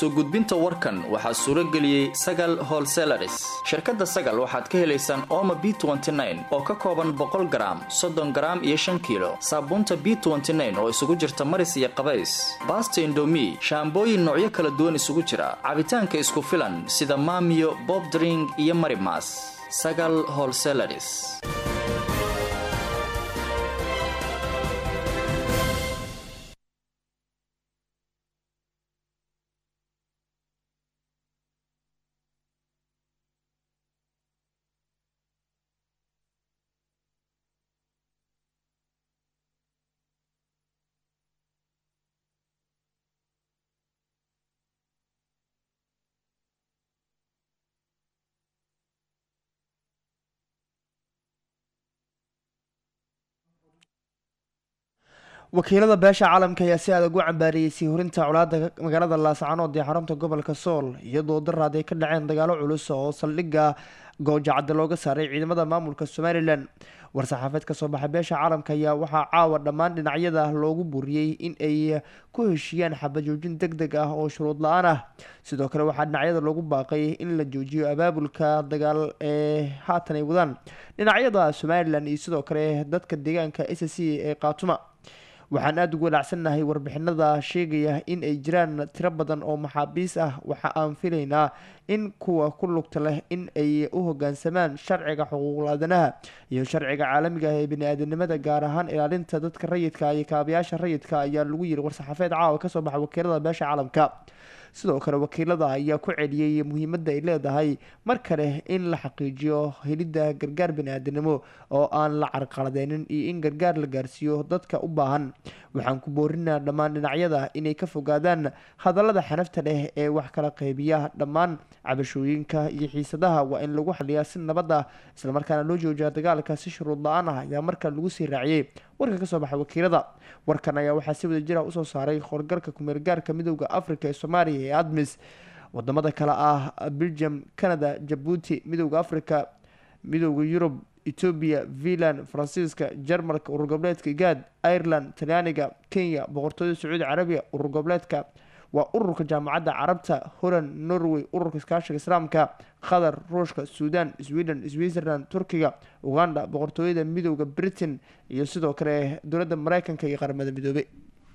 soo gudbinta warkan waxaa suuro geliyey sagal holselaris shirkadda sagal waxaad ka helaysaan ooma b oo ka kooban boqol garaam soddon garaam iyo shan kiilo saabuunta b oo isugu jirta maris iyo qabays baasta indomi shaambooyin noocyo kala duwan isugu jira cabitaanka isku filan sida maamiyo bobdring iyo marimas sagal holselaris wakiilada beesha caalamka ayaa si adag u cambaariyey sii horinta colaada magaalada laascanood ee xarunta gobolka sool iyadoo daraad ay ka dhaceen dagaalo culus oo saldhigga goojacadda looga saaray ciidamada maamulka somalilan war-saxaafeed kasoo baxay beesha caalamka ayaa waxaa caawa dhammaan dhinacyada loogu buriyey in ay ku heshiiyaan xabajoojin deg deg ah oo shuruud la-aan ah sidoo kale waxaa dhinacyada loogu baaqay in la joojiyo abaabulka dagaal ee haatan ay wadaan dhinacyada somalilan iyo sidoo kale dadka deegaanka s c ee qaatuma waxaan aada ugu walaacsannahay warbixinada sheegaya in ay jiraan tiro badan oo maxaabiis ah waxa aan filaynaa in kuwa ku lugta leh in ay u hogaansamaan sharciga xuquuqul aadanaha iyo sharciga caalamiga ah ee bani-aadanimada gaar ahaan ilaalinta dadka rayidka iyo kaabayaasha rayidka ayaa lagu yiri war-saxaafeed caawa kasoo baxa wakiilada beesha caalamka sidoo kale wakiilada ayaa ku celiyey muhiimadda ay leedahay mar kale in la xaqiijiyo helidda gargaar bani-aadanimo oo aan la carqaladeynin iyo in gargaar la gaarsiiyo dadka u baahan waxaan ku boorinaa dhammaan dhinacyada inay ka fogaadaan hadallada xanafta leh ee wax kala qeybiya dhammaan cabashooyinka iyo xiisadaha waa in lagu xaliyaa si nabad ah islamarkaana loo joojiya dagaalka si shuruud la-aan ah ayaa markaa lagu sii raaciyey warka kasoo baxay wakiilada warkan ayaa waxaa si wada jira usoo saaray howlgalka kumeelgaarka midooda africa ee soomaaliya ee admis wadamada kale ah belgium canada jabuuti midooda africa midooda yurub etoobiya finland faransiiska jarmalka urur goboleedka gaad ireland talyaaniga kenya boqortooyada sacuudi carabiya urur goboleedka waa ururka jaamacadda carabta holland norway ururka iskaashiga islaamka qatar ruushka suudan sweden switzerland turkiga uganda boqortooyada midooda britain iyo sidoo kale dowladda mareykanka iyo qaramada midoobey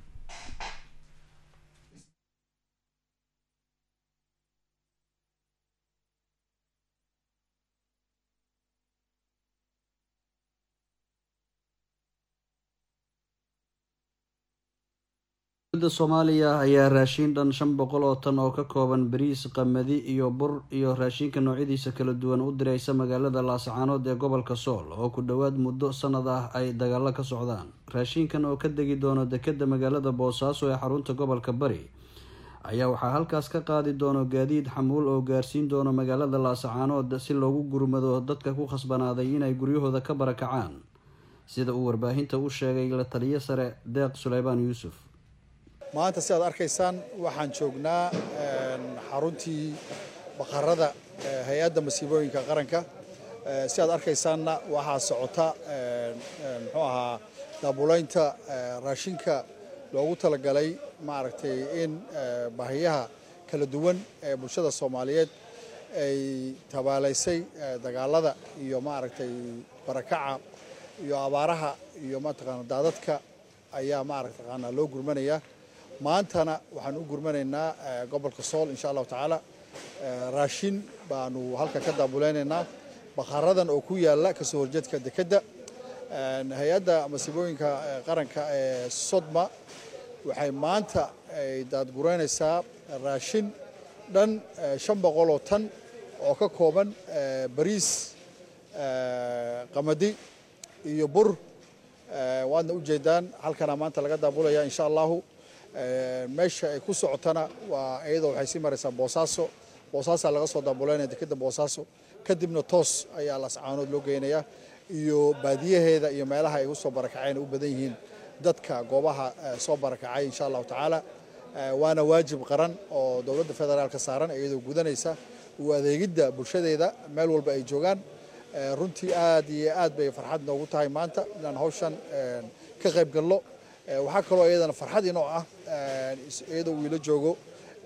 dowladda soomaaliya ayaa raashiin dhan shan boqol oo tan oo ka kooban bariis qamadi iyo bur iyo raashinka noocyadiisa kala duwan u diraysa magaalada laascaanood ee gobolka sool oo ku dhowaad muddo sanad ah ay dagaalo ka socdaan raashinkan oo ka degi doono dekeda magaalada boosaaso ee xarunta gobolka bari ayaa waxaa halkaas ka qaadi doono gaadiid xamuul oo gaarsiin doono magaalada laascaanood si loogu gurmado dadka ku khasbanaaday inay guryahooda ka barakacaan sida uu warbaahinta u sheegay la taliyo sare deeq suleymaan yuusuf maanta si aad arkaysaan waxaan joognaa xaruntii baqarada hay-adda masiibooyinka qaranka si aad arkaysaanna waxaa socota muxuu ahaa daabulaynta raashinka loogu talagalay maaragtay in baahiyaha kala duwan ee bulshada soomaaliyeed ay tabaalaysay dagaalada iyo maaragtay barakaca iyo abaaraha iyo mataqaana daadadka ayaa maaragtaqaana loo gurmanayaa maantana waxaan u gurmanaynaa gobolka sool insha allahu tacaala raashin baanu halka ka daabuleynaynaa bakhaaradan oo ku yaala kasoo horjeedka dekedda hay-adda masiibooyinka qaranka ee sodma waxay maanta ay daadgureynaysaa raashin dhan shan boqol oo tan oo ka kooban bariis qamadi iyo bur waadna ujeedaan halkana maanta laga daabulaya insha allahu meesha ay ku socotana waa iyadoo waxay sii maraysaa boosaaso boosaasaa laga soo daabuleynaya dekeda boosaaso kadibna toos ayaa lascaanood loo geynayaa iyo baadiyaheeda iyo meelaha ay usoo barakaceen u badan yihiin dadka goobaha soo barakacay insha allahu tacaala waana waajib qaran oo dowladda federaalka saaran iyadoo gudanaysa u adeegidda bulshadeeda meel walba ay joogaan runtii aad iyo aad bay farxad noogu tahay maanta inaan hawshan ka qayb galno waxaa kaloo iyadana farxad inoo ah iyadoo uu ila joogo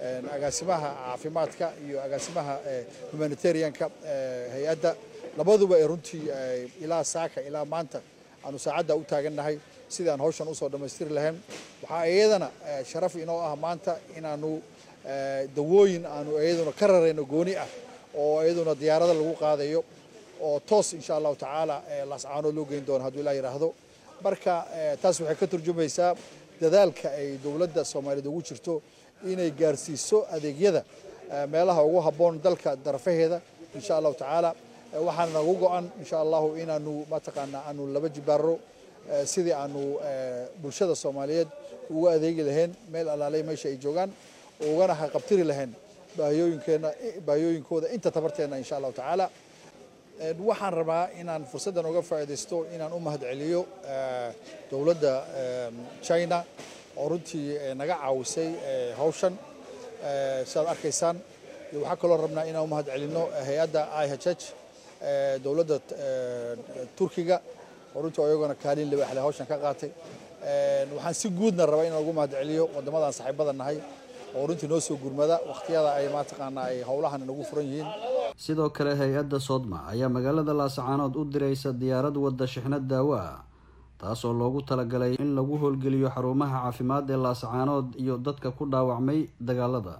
agaasimaha caafimaadka iyo agaasimaha humanitarianka hay-adda labaduba ee runtii ilaa saaka ilaa maanta aanu saacadda u taagannahay sidii aan hawshan usoo dhammaystiri lahayn waxaa iyadana sharaf inoo ah maanta inaanu dawooyin aanu iyaduna ka rarayno gooni ah oo iyaduna diyaarada lagu qaadayo oo toos insha allahu tacaala laascaanood loo geyn doono hadduu ilaa yidhaahdo marka taas waxay ka turjumaysaa dadaalka ay dowladda soomaaliyeed ugu jirto inay gaarsiiso adeegyada meelaha ugu habboon dalka darafaheeda insha allahu tacaala waxaana nagu go-an insha allahu inaanu mataqaanaa aanu laba jibaaro sidii aanu bulshada soomaaliyeed ugu adeegi lahayn meel alaalay meesha ay joogaan ugana haqabtiri lahayn baahiyooyinkeena baahiyooyinkooda inta tabarteena insha allahu tacaala waxaan rabaa inaan fursaddan uga faa'iidaysto inaan u mahadceliyo dowladda china oo runtii naga caawisay hawshan sidaad arkaysaan waxaa kaloo rabnaa inaan u mahadcelinno hay-adda i h h dowladda turkiga oo runtii iyagona kaalin libaaxle hawshan ka qaatay waxaan si guudna rabaa inaan ugu mahadceliyo waddamadan saaxiibada nahay oo runtii noo soo gurmada wakhtiyada ay mataqaanaa ay howlahan nagu furan yihiin sidoo kale hay-adda soodma ayaa magaalada laasacaanood u diraysa diyaarad wadda shixnad daawo ah taasoo loogu talagalay in lagu howlgeliyo xarumaha caafimaad ee laasacaanood iyo dadka ku dhaawacmay dagaalada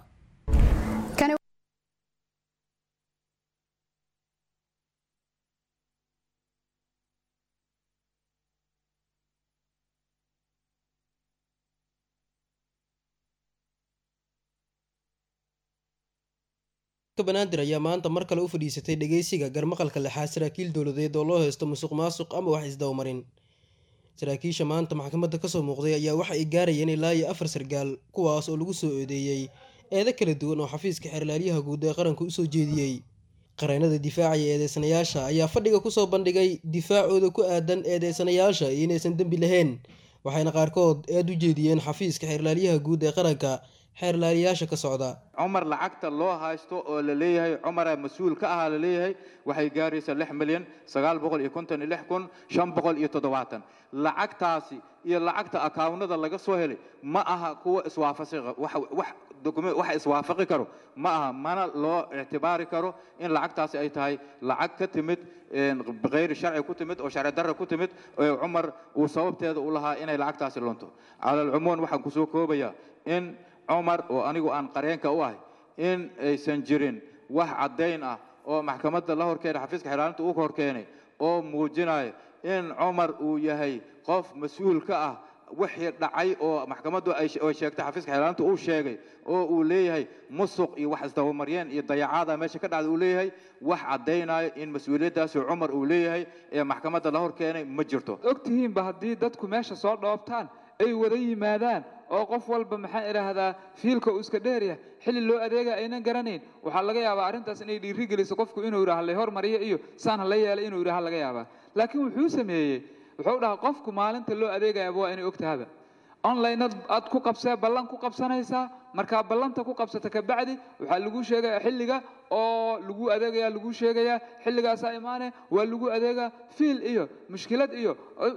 banaadir ayaa maanta mar kale u fadhiisatay dhegeysiga garmaqalka lexaad saraakiil dowladeed oo loo haysto musuq maasuq ama wax isdabamarin saraakiisha maanta maxkamadda kasoo muuqday ayaa waxa ay gaarayeen ilaa iyo afar sargaal kuwaas oo lagu soo eedeeyey eedo kala duwan oo xafiiska xeerlaalyaha guud ee qaranka usoo jeediyey qareennada difaacaya eedeysanayaasha ayaa fadhiga kusoo bandhigay difaacooda ku aadan eedeysanayaasha iyo inaysan dembi lahayn waxayna qaarkood eed u jeediyeen xafiiska xeerlaalyaha guud ee qaranka xeerlaaliyaasha ka socda cumar lacagta loo haysto oo la leeyahay cumara mas-uul ka ahaa la leeyahay waxay gaaraysaa lix milyan sagaal boqol iyo konton iyo lix kun shan boqol iyo toddobaatan lacagtaasi iyo lacagta akaawnada laga soo helay ma aha kuwa iswaafaqi wax wax document wax iswaafaqi karo ma aha mana loo ictibaari karo in lacagtaasi ay tahay lacag ka timid bikayri sharci ku timid oo sharci darra ku timid oo cumar uu sababteeda u lahaa inay lacagtaasi lunto cala alcumuum waxaan kusoo koobayaa in cumar oo anigu aan qareenka u ahay in aysan jirin wax caddayn ah oo maxkamadda la horkeenay xafiiska xeeraalinta uu ka horkeenay oo muujinaya in cumar uu yahay qof mas-uul ka ah wixii dhacay oo maxkamaddu ay sheegtay xafiiska xeeraalinta uu sheegay oo uu leeyahay musuq iyo wax isdabamaryeen iyo dayacaada meesha ka dhacda uu leeyahay wax caddaynayo in mas-uuliyaddaasi cumar uu leeyahay ee maxkamadda la horkeenay ma jirto ogtihiinba haddii dadku meesha soo dhoobtaan ay wada yimaadaan oo qof walba maxaan idhaahdaa fiilka uu iska dheeryahay xilli loo adeega aynan garanayn waxaa laga yaabaa arrintaas inay dhiiri geliso qofku inuu yidhaha la hormariyo iyo saan ha la yeelay inuu yidhaha laga yaabaa laakiin wuxuu sameeyey wuxuu dhahaa qofku maalinta loo adeegayaba waa inay ogtahaba online aad ku qabsee ballan ku qabsanaysaa markaa ballanta ku qabsata kabacdi waxaa lagu sheegayaa xilliga oo lagu adeegaya lagu sheegayaa xilligaasaa imaane waa lagu adeegaa fiil iyo mushkilad iyo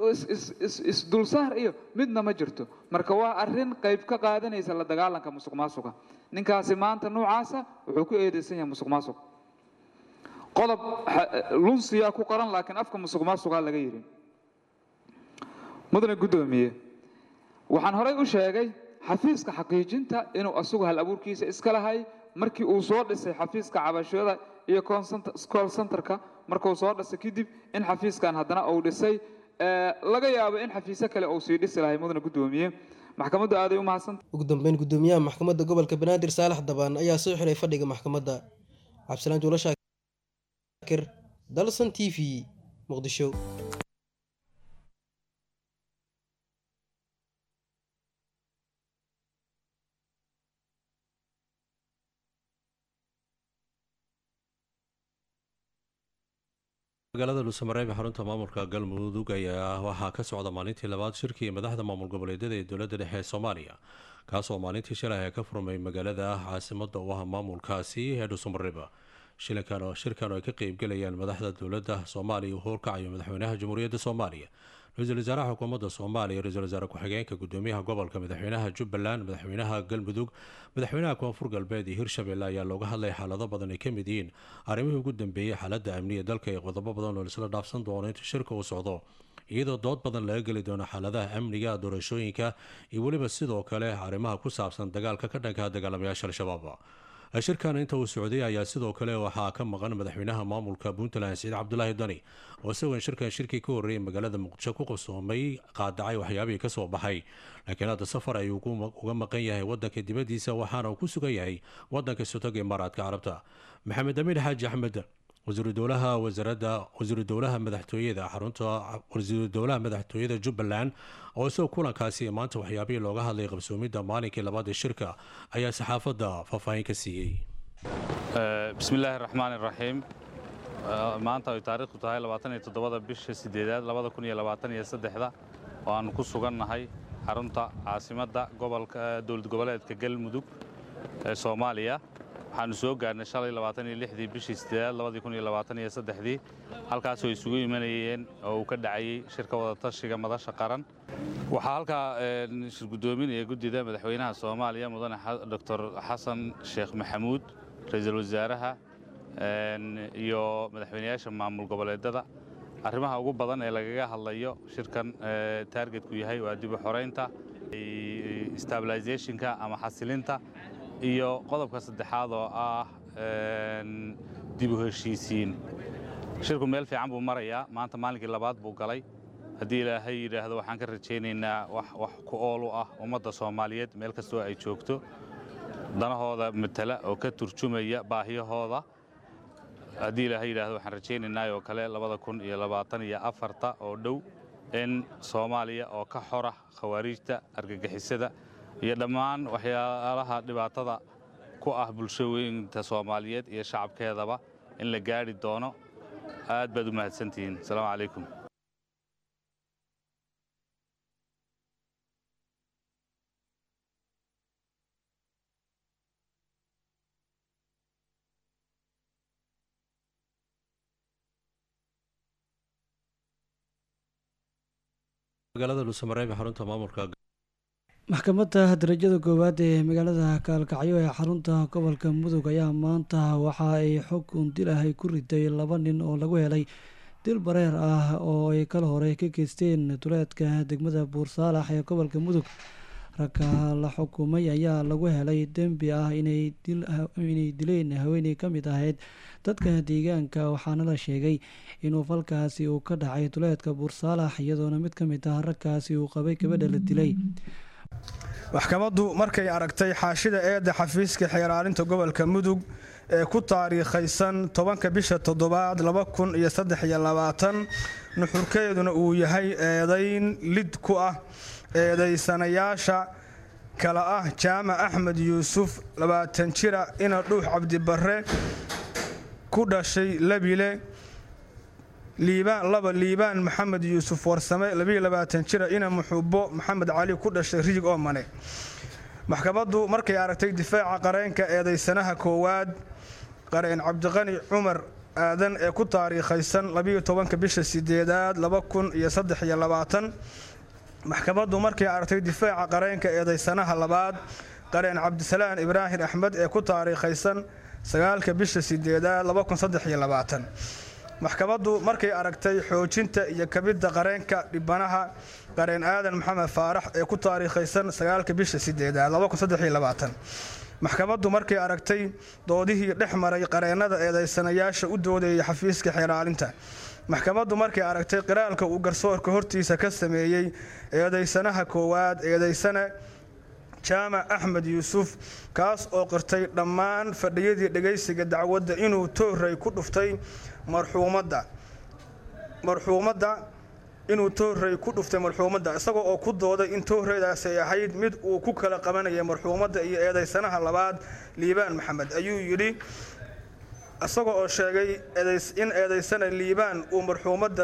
isdulsaar iyo midna ma jirto marka waa arrin qayb ka qaadanaysa la dagaalanka musuq maasuqa ninkaasi maanta noocaasa wuxuu ku eedeysan yahay musuq maasuq qodob lunsiyaa ku qoran laakiin afka musuq maasuqaa laga yidhi mudane guddoomiye waxaan horay u sheegay xafiiska xaqiijinta inuu asagu hal abuurkiisa iska lahay markii uu soo dhisay xafiiska cabashada iyo call centerka markuu soo dhisay kadib in xafiiskan haddana uu dhisay laga yaabo in xafiisyo kale uu sii dhisi lahay mudane guddoomiye maxkamaddu aaday u mahadsanta ugu dambeyn guddoomiyaha maxkamadda gobolka banaadir saalax dabaan ayaa soo xiray fadhiga maxkamadda cabdisalaan juulo shaakir dalsan t v muqdisho magaalada dhuusamareeb ee xarunta maamulka galmudug ayaa waxaa ka socda maalintii labaad shirkii madaxda maamul goboleedyada ee dowladda dhexe ee soomaaliya kaasoo maalintii shalay ay ka furmay magaalada caasimada u ah maamulkaasi ee dhuusamareeb shirkan oo ay ka qeybgelayaan madaxda dowladda soomaaliya uu howlkacayo madaxweynaha jamhuuriyadda soomaaliya ra-iisul wasaaraha xukuumadda soomaaliya ra-isul wasaare ku-xigeenka gudoomiyaha gobolka madaxweynaha jubbaland madaxweynaha galmudug madaxweynaha koonfur galbeed iyo hirshabelle ayaa looga hadlay xaalado badan ay ka mid yihiin arrimihii ugu dambeeyey xaaladda amniga dalka iyo qodobo badan oo laisla dhaafsan doono inta shirka uu socdo iyadoo dood badan laga geli doono xaaladaha amniga doorashooyinka iyo weliba sidoo kale arrimaha ku saabsan dagaalka ka dhanka dagaalamayaasha al-shabaab shirkan inta uu socday ayaa sidoo kale waxaa ka maqan madaxweynaha maamulka puntland saciid cabdulaahi dani oo isagoon shirkan shirkii ka horreeyay magaalada muqdisho ku qabsoomay qaadacay waxyaabihii ka soo baxay laakiin hadda safar ayuu uga maqan yahay wadanka dibaddiisa waxaana uu ku sugan yahay wadanka sotoga imaaraadka carabta maxamed amiin xaaji axmed wasiiru dowlaha wasaaradda wasiiru dowlaha madaxtooyada xarunta wasiiru dowlaha madaxtooyada jubbaland oo isagoo kulankaasi maanta waxyaabihii looga hadlay qabsoomidda maalinkii labaad ee shirka ayaa saxaafadda faahfaahin ka siiyey bismillaahi raxmaani raxiim maanta ay taariikhdu tahay labaataniyo toddobada bisha sideedaad labada kun iyo labaatan iyo saddexda oo aannu ku sugannahay xarunta caasimadda gobolka dowlad goboleedka galmudug ee soomaaliya waxaannu soo gaarnay shalay labaatan iyo lixdii bishii sideedaad labadii kun iyo labaatan iyo saddexdii halkaasoo isugu imanayeen oo uu ka dhacayey shirka wadatashiga madasha qaran waxaa halkaa shirgudoominaya guddida madaxweynaha soomaaliya mudane doctor xasan sheekh maxamuud ra-iisul wasaaraha iyo madaxweynayaasha maamul goboleedada arrimaha ugu badan ee lagaga hadlayo shirkan taargetku yahay waa dib u xoraynta stabilizationka ama xasilinta iyo qodobka saddexaad oo ah dib u heshiisiin shirku meel fiican buu marayaa maanta maalinkii labaad buu galay haddii ilaahay yidhaahdo waxaan ka rajaynaynaa wax ku ool u ah ummadda soomaaliyeed meel kastoo ay joogto danahooda matala oo ka turjumaya baahiyahooda haddii ilaahay yidhaahdo waxaan rajaynaynaa oo kale labada kun iyo labaatan iyo afarta oo dhow in soomaaliya oo ka xora khawaariijta argagixisada iyo dhammaan waxyaalaha dhibaatada ku ah bulshooyinta soomaaliyeed iyo shacabkeedaba in la gaadhi doono aad baad u mahadsantihiin asalaamu calaykum magaalada dhuusamareeb ee xarunta maamulka maxkamadda darajada koowaad ee magaalada kaalkacyo ee xarunta gobolka mudug ayaa maanta waxa ay xukun dil ah ay ku riday laba nin oo lagu helay dil bareer ah oo ay kala hore ka geysteen duleedka degmada buursaalax ee gobolka mudug ragga la xukumay ayaa lagu helay dembi ah inay dileen haweeney ka mid ahayd dadka deegaanka waxaana la sheegay inuu falkaasi uu ka dhacay duleedka buursaalax iyadoona mid ka mid ah ragkaasi uu qabay gabadha la dilay maxkamaddu markay aragtay xaashida eedda xafiiska xeeraalinta gobolka mudug ee ku taariikhaysan tobanka bisha toddobaad laba kun iyo saddex iyo labaatan nuxurkeeduna uu yahay eedayn lid ku ah eedaysanayaasha kale ah jaamac axmed yuusuf labaatan jira ina dhuux cabdibarre ku dhashay labile liibaan laba liibaan maxamed yuusuf warsame labiyo labaatan jira ina muxubo maxamed cali ku dhashay rijig oo mane maxkamaddu markay aragtay difaaca qareenka eedaysanaha koowaad qareen cabdiqani cumar aadan ee ku taariikhaysan labiyo tobanka bisha sideedaad laba kun iyo saddex iyo labaatan maxkamaddu markay aragtay difaaca qareenka eedaysanaha labaad qareen cabdisalaan ibraahim axmed ee ku taariikhaysan sagaalka bisha sideedaad laba kun saddex iyo labaatan maxkamaddu markay aragtay xoojinta iyo kabidda qareenka dhibanaha qareen aadan maxamed faarax ee ku taariikhaysan sagaalka bisha sideedaad maxkamaddu markay aragtay doodihii dhex maray qareennada eedaysanayaasha u doodayay xafiiska xeeraalinta maxkamaddu markay aragtay qiraalka uu garsoorka hortiisa ka sameeyey eedaysanaha koowaad eedaysane jaamac axmed yuusuf kaas oo qirtay dhammaan fadhiyadii dhegaysiga dacwadda inuu tooray ku dhuftay marxuumadda marxuumadda inuu tooray ku dhuftay marxuumadda isagoo oo ku dooday in tooraydaasi ay ahayd mid uu ku kala qabanayay marxuumadda iyo eedaysanaha labaad liibaan maxamed ayuu yidhi isagoo oo sheegay in eedaysana liibaan uu marxuumadda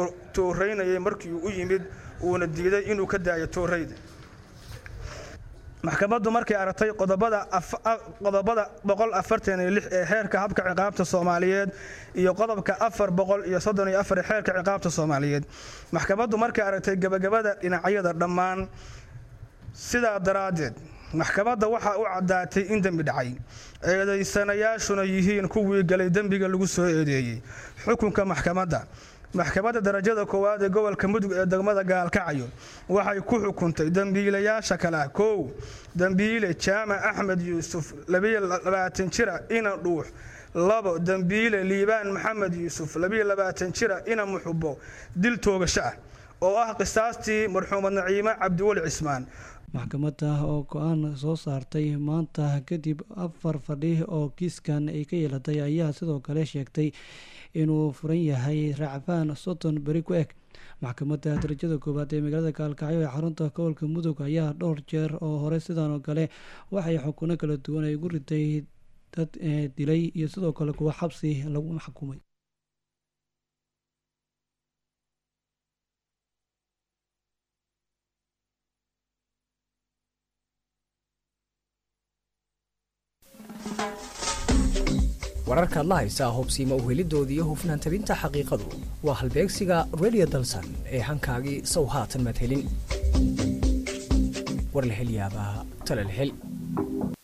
tooraynayay markii u yimid uuna diiday inuu ka daayo toorayda maxkamaddu markay aragtay qodobada qodobada boqol afartan iyo lix ee xeerka habka ciqaabta soomaaliyeed iyo qodobka afar boqol iyo soddon iyo afar ee xeerka ciqaabta soomaaliyeed maxkamaddu markay aragtay gebagabada dhinacyada dhammaan sidaa daraaddeed maxkamadda waxaa u caddaatay in dembi dhacay eedaysanayaashuna yihiin kuwii galay dembiga lagu soo eedeeyey xukunka maxkamadda maxkamadda darajada koowaad ee gobolka mudug ee degmada gaalkacyo waxay ku xukuntay dembiilayaasha kale ah kow dembiile jaamac axmed yuusuf labaatan jira ina dhuux labo dembiile liibaan maxamed yuusuf labaatan jira ina muxubo dil toogasho ah oo ah qisaastii marxuumad naciime cabdiweli cismaan maxkamadda oo go-aan soo saartay maanta kadib afar fadhi oo kiiskan ay ka yeelatay ayaa sidoo kale sheegtay inuu furan yahay racfaan soddon beri ku eg maxkamadda darajada koowaad ee magaalada gaalkacyo ee xarunta gobolka mudug ayaa dhowr jeer oo hore sidan oo kale waxay xukuno kala duwan ay ugu riday dad dilay iyo sidoo kale kuwa xabsi lagu xukumay wararkaad la haysaa hobsiima uhelidooda iyo hufnaan tabinta xaqiiqadu waa halbeegsiga redio dalsan ee hankaagii sow haatan madhelin war la hel yaabaa tala la hel